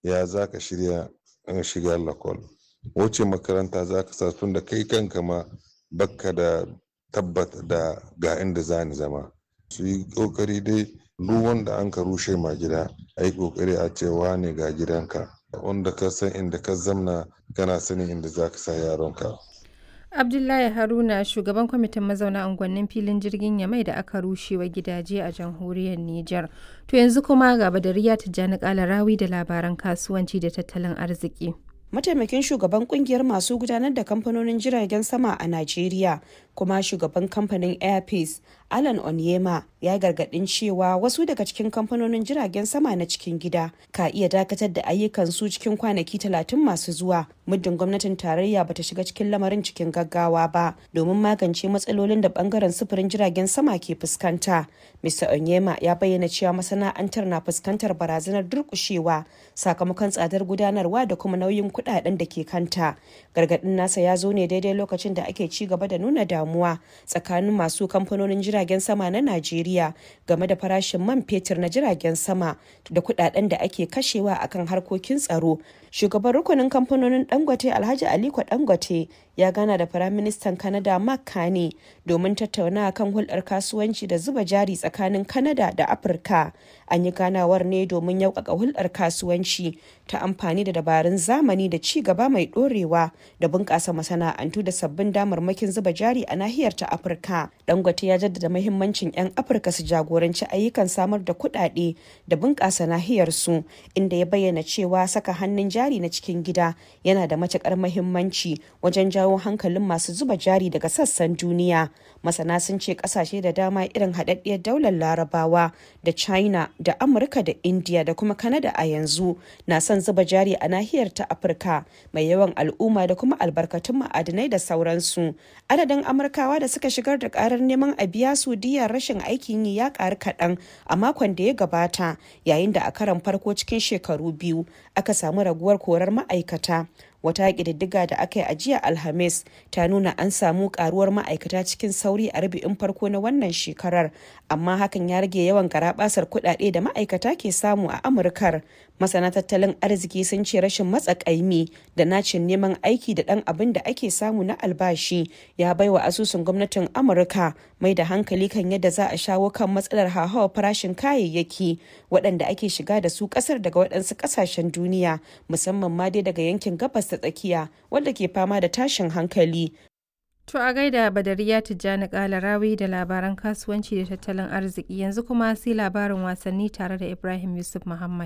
ya za ka shirya an shiga lakol wace makaranta za ka sa tun da kai kanka ma bakka da tabbata da ga inda za ni zama su yi kokari dai duk wanda an ka rushe ma gida a yi kokari a cewa ne ga gidanka wanda ka san inda ka zamna kana sanin inda za ka sa yaronka Abdullahi Haruna shugaban kwamitin mazauna unguwannin filin jirgin Yamai da aka rushe wa gidaje a jamhuriyar Nijar. To yanzu kuma ga Badariya Tijjani Kalarawi da labaran kasuwanci da tattalin arziki. mataimakin shugaban kungiyar masu gudanar da kamfanonin jiragen sama a Najeriya kuma shugaban kamfanin Airpeace Alan Onyema ya gargadin cewa wasu daga cikin kamfanonin jiragen sama na cikin gida ka iya dakatar da ayyukan su cikin kwanaki talatin masu zuwa muddin gwamnatin tarayya bata shiga cikin lamarin cikin gaggawa ba domin magance matsalolin da bangaren sufurin jiragen sama ke fuskanta. Mr. Onyema ya bayyana cewa masana'antar na fuskantar barazanar durkushewa sakamakon tsadar gudanarwa da kuma nauyin kudaden da ke kanta. Gargadin nasa ya zo ne daidai lokacin da ake ci gaba da nuna damuwa tsakanin masu kamfanonin jiragen sama na Najeriya game da farashin man fetur na jiragen sama da kudaden da ake kashewa akan harkokin tsaro. Shugaban rukunin kamfanonin Dangote Alhaji Aliko Dangote ya gana da Firaministan Kanada Mark Carney domin tattaunawa kan hulɗar kasuwanci da zuba jari tsakanin Kanada da Afirka. An yi ganawar ne domin yaukaka hulɗar kasuwanci ta amfani da dabarun zamani da ci gaba mai ɗorewa da bunƙasa masana'antu da sabbin damarmakin zuba jari a nahiyar ta Afirka. Dangote ya jaddada mahimmancin 'yan Afirka su jagoranci ayyukan samar da kuɗaɗe da bunƙasa nahiyar su inda ya bayyana cewa saka hannun jari na cikin gida yana da matuƙar mahimmanci wajen jawo hankalin masu zuba jari daga sassan duniya. Masana sun ce ƙasashe da dama irin haɗaɗɗiyar daular larabawa da China da Amurka da India da kuma Canada a yanzu na son zuba jari a nahiyar ta Afirka mai yawan al'umma da kuma albarkatun ma'adinai da sauransu. Adadin Amurkawa da suka shigar da karar neman a biya su diyar rashin aikin yi ya karu kaɗan a makon da ya gabata yayin da a karan farko cikin shekaru biyu aka samu raguwar korar ma'aikata. wata ƙididdiga da aka yi a jiya alhamis ta nuna an samu karuwar ma'aikata cikin sauri a rubu'in farko na wannan shekarar amma hakan ya rage yawan garabasar kuɗaɗe da ma'aikata ke samu a amurkar masana tattalin arziki sun ce rashin matsakaimi da nacin neman aiki da ɗan abin da ake samu na albashi ya baiwa asusun gwamnatin amurka mai da hankali kan yadda za a shawo kan matsalar hauhawar farashin kayayyaki waɗanda ake shiga da su ƙasar daga waɗansu ƙasashen duniya musamman ma dai daga yankin gabas ta tsakiya wadda ke fama da tashin hankali To a gaida Badariya Tijjani Kalarawi da labaran kasuwanci da tattalin arziki yanzu kuma sai labarin wasanni tare da Ibrahim Yusuf Muhammad.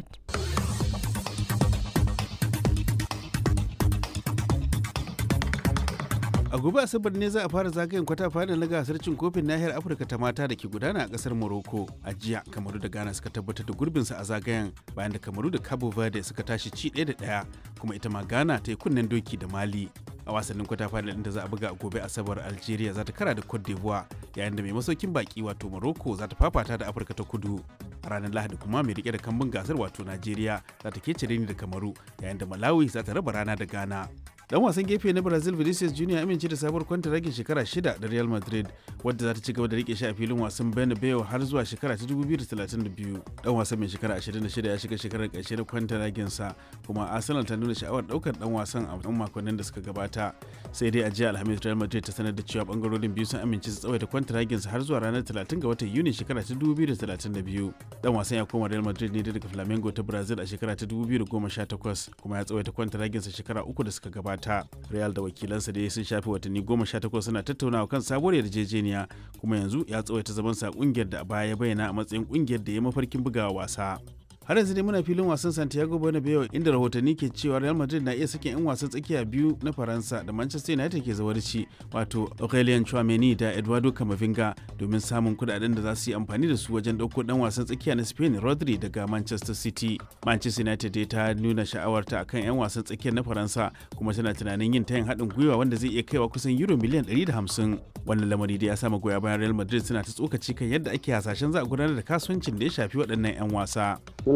a gobe asabar ne za a fara zagayen kwata final na gasar cin kofin nahiyar afirka ta mata da ke gudana a kasar morocco a jiya kamaru da ghana suka tabbatar da gurbinsa a zagayen bayan da kamaru da cabo verde suka tashi ci ɗaya da ɗaya kuma ita ma ghana ta yi kunnen doki da mali a wasannin kwata final ɗin da za a buga a gobe asabar algeria za ta kara da cote d'ivoire yayin da mai masaukin baki wato morocco za ta fafata da afirka ta kudu a ranar lahadi kuma mai rike da kambun gasar wato najeriya za ta kece ni da kamaru yayin da malawi za ta raba rana da ghana dan wasan gefe na brazil vinicius junior amince da sabuwar kwantaragin shekara shida da real madrid wadda za ta ci gaba da rike shi a filin wasan bernabeu har zuwa shekara ta 2032 dan wasan mai shekara 26 ya shiga shekarar karshe na kwantaragin sa kuma arsenal ta nuna sha'awar daukar dan wasan a yan makonnin da suka gabata sai dai a jiya alhamis real madrid ta sanar da cewa bangarorin biyu sun amince su tsawaita kwantaragin sa har zuwa ranar 30 ga watan yuni shekara ta 2032 dan wasan ya koma real madrid ne daga flamengo ta brazil a shekara ta 2018 kuma ya tsawaita kwantaragin sa shekara uku da suka gabata ta real da wakilansa da sun shafi watanni goma sha takwas suna tattaunawa kan sabuwar yarjejeniya kuma yanzu ya tsawaita zaman sa kungiyar da a baya ya bayyana a matsayin kungiyar da ya mafarkin bugawa wasa har yanzu dai muna filin wasan santiago bernabeu inda rahotanni ke cewa real madrid na iya sakin 'yan wasan tsakiya biyu na faransa da manchester united ke zawarci wato aurelien chouameni da eduardo camavinga domin samun kudaden da za su yi amfani da su wajen ɗauko dan wasan tsakiya na spain rodri daga manchester city manchester united dai ta nuna sha'awarta akan 'yan wasan tsakiyar na faransa kuma tana tunanin yin tayin haɗin gwiwa wanda zai iya kaiwa kusan euro miliyan 150 wannan lamari da ya sa magoya bayan real madrid suna ta tsokaci kan yadda ake hasashen za a gudanar da kasuwancin da ya shafi waɗannan 'yan wasa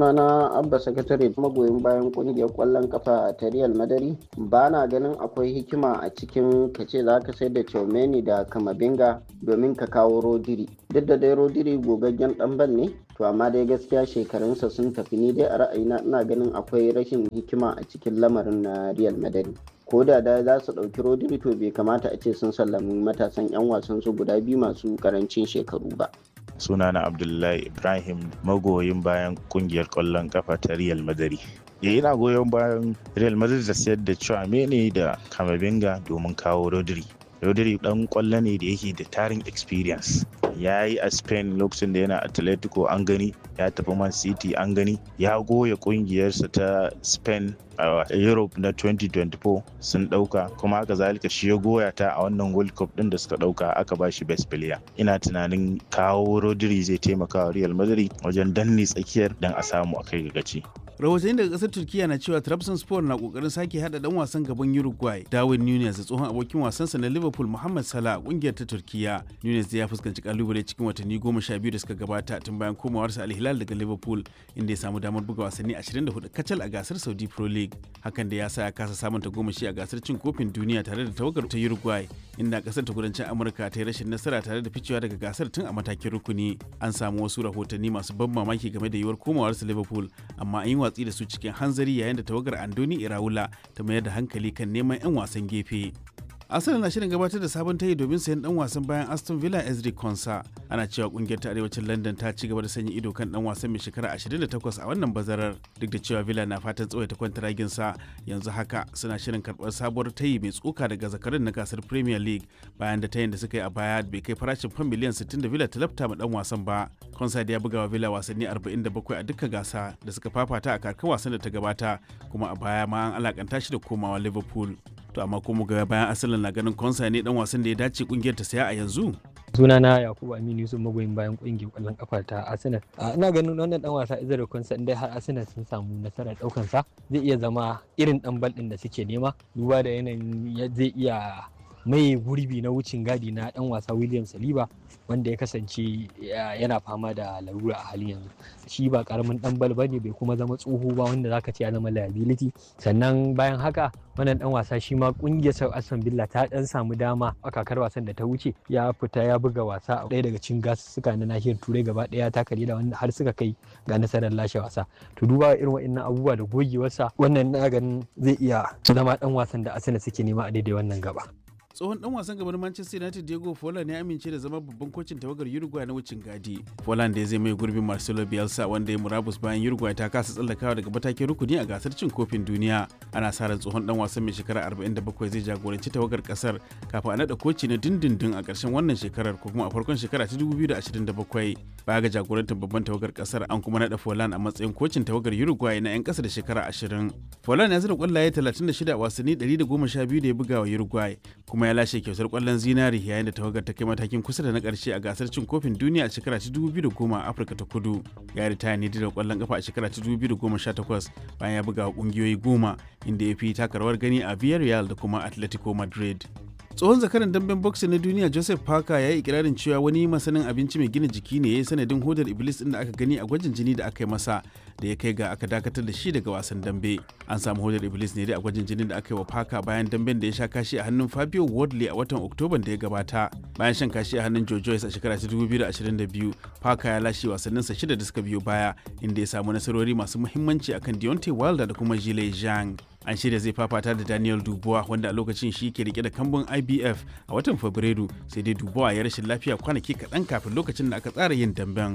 sunana abba sakatare magoyin bayan kungiyar kwallon kafa ta real madari ba na ganin akwai hikima a cikin ka ce za ka sayar da Chomeni da kamavinga domin ka kawo rodiri duk da dai rodiri gogaggen dan ban ne to amma dai gaskiya shekarunsa sun tafi ni dai a ra'ayina ina ganin akwai rashin hikima a cikin lamarin na real madari ko da da za su ɗauki rodiri to bai kamata a ce sun sallami matasan 'yan wasan su guda biyu masu karancin shekaru ba sunana abdullahi ibrahim magoyin bayan kungiyar kwallon kafa ta real madari ya ina goyon bayan real madrid da sayar da Chouameni da kamavinga domin kawo rodri rodri dan kwallo ne da yake da tarin experience ya yi a spain lokacin da yana atletico an gani ya tafi man city an gani ya goya kungiyarsa ta spain a europe na 2024 sun dauka kuma haka zalika shi ya goya ta a wannan world cup din da suka dauka aka ba shi best player ina tunanin kawo rodri zai taimaka wa real madrid wajen danne tsakiyar dan a samu a kai gaci rahotanni daga kasar turkiya na cewa trabzonspor na kokarin sake hada dan wasan gaban uruguay darwin nunes da tsohon abokin wasansa na liverpool muhammad salah a kungiyar ta turkiya nunes ya fuskanci kalubale cikin watanni goma sha biyu da suka gabata tun bayan komawarsa alhilal daga liverpool inda ya samu damar buga wasanni 24 kacal a gasar saudi pro league hakan da ya sa ya kasa samun tagomashi a gasar cin kofin duniya tare da tawagar ta uruguay inda kasar ta kudancin amurka ta yi rashin nasara tare da ficewa daga gasar tun a matakin rukuni an samu wasu rahotanni masu ban mamaki game da yiwuwar komawarsa liverpool amma an yi watsi da su cikin hanzari yayin da tawagar andoni iraula ta mayar da hankali kan neman 'yan wasan gefe Arsenal na shirin gabatar da sabon tayi domin sayan dan wasan bayan Aston Villa Ezri Konsa. Ana cewa kungiyar ta arewacin London ta ci gaba da sanya ido kan dan wasan mai shekara 28 a wannan bazarar duk da cewa Villa na fatan tsawaita kwantaragin sa yanzu haka suna shirin karbar sabuwar tayi mai tsoka daga zakarin na gasar Premier League bayan da tayin da suka yi a baya bai kai farashin fam miliyan 60 da Villa ta lafta ma dan wasan ba. Konsa da ya buga wa Villa wasanni 47 a dukkan gasa da suka fafata a kakar wasan da ta gabata kuma a baya ma an alakanta shi da komawa Liverpool. to amma kuma ga bayan asalin na ganin konsa ne dan wasan da ya dace kungiyar ta saya a yanzu sunana yakubu aminu yusuf magoyin bayan kungiyar kwallon kafa ta arsenal ina ganin wannan dan wasa izar konsa inda har arsenal sun samu nasarar daukan sa zai iya zama irin dan bal din da suke nema duba da yanayin zai iya mai gurbi na wucin gadi na dan wasa william saliba wanda ya kasance yana fama da larura a halin yanzu shi ba karamin dan bal bane bai kuma zama tsoho ba wanda zaka ce ya zama liability sannan bayan haka wannan dan wasa shi ma kungiyar sau aston villa ta dan samu dama a kakar wasan da ta wuce ya fita ya buga wasa a ɗaya daga cikin gasussuka na nahiyar turai gaba ɗaya ta kare da wanda har suka kai ga nasarar lashe wasa to duba irin wa'annan abubuwa da gogewarsa wannan na ganin zai iya zama dan wasan da arsenal suke nema a daidai wannan gaba tsohon dan wasan gaban Manchester United Diego Forlan ya amince da zama babban kocin tawagar Uruguay na wucin gadi. Forlan da ya zai mai gurbin Marcelo Bielsa wanda ya murabus bayan Uruguay ta kasa tsallakawa daga matakin rukuni a gasar cin kofin duniya. Ana sa ran tsohon dan wasan mai shekara 47 zai jagoranci tawagar kasar kafin a nada koci na dindindin a ƙarshen wannan shekarar ko kuma a farkon shekara ta 2027. Baya ga jagorantar babban tawagar kasar an kuma nada Forlan a matsayin kocin tawagar Uruguay na 'yan ƙasa da shekara 20. Forlan ya zira kwallaye 36 a wasanni 112 da ya buga wa Uruguay kuma ya lashe kyautar kwallon zinari yayin da tawagar ta kai matakin kusa da na karshe a gasar cin kofin duniya a shekara ta 2010 a Afirka ta Kudu. Ya ritaya ne da kwallon kafa a shekara ta 2018 bayan ya buga wa kungiyoyi goma inda ya fi taka rawar gani a Villarreal da kuma Atletico Madrid. tsohon zakaran damben boxing na duniya joseph parker ya yi ikirarin cewa wani masanin abinci mai gina jiki ne ya yi sanadin hodar iblis din da aka gani a gwajin jini da aka yi masa da ya kai ga aka dakatar da shi daga wasan dambe an samu hodar iblis ne dai a gwajin jinin da aka yi wa parker bayan damben da ya sha kashi a hannun fabio wardley a watan oktoban da ya gabata bayan shan kashi a hannun joe joyce a shekara ta 2022 parker ya lashe wasanninsa shida da suka biyo baya inda ya samu nasarori masu muhimmanci akan deontay wilder da kuma jile zhang an shirya zai fafata da daniel dubois wanda a lokacin shi ke rike da kambun ibf a watan fabrairu sai dai dubois ya rashin lafiya kwanaki kaɗan kafin lokacin da aka tsara yin damben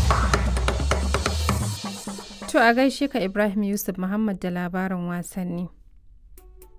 To a gaishe ka Ibrahim Yusuf Muhammad da labarin wasanni.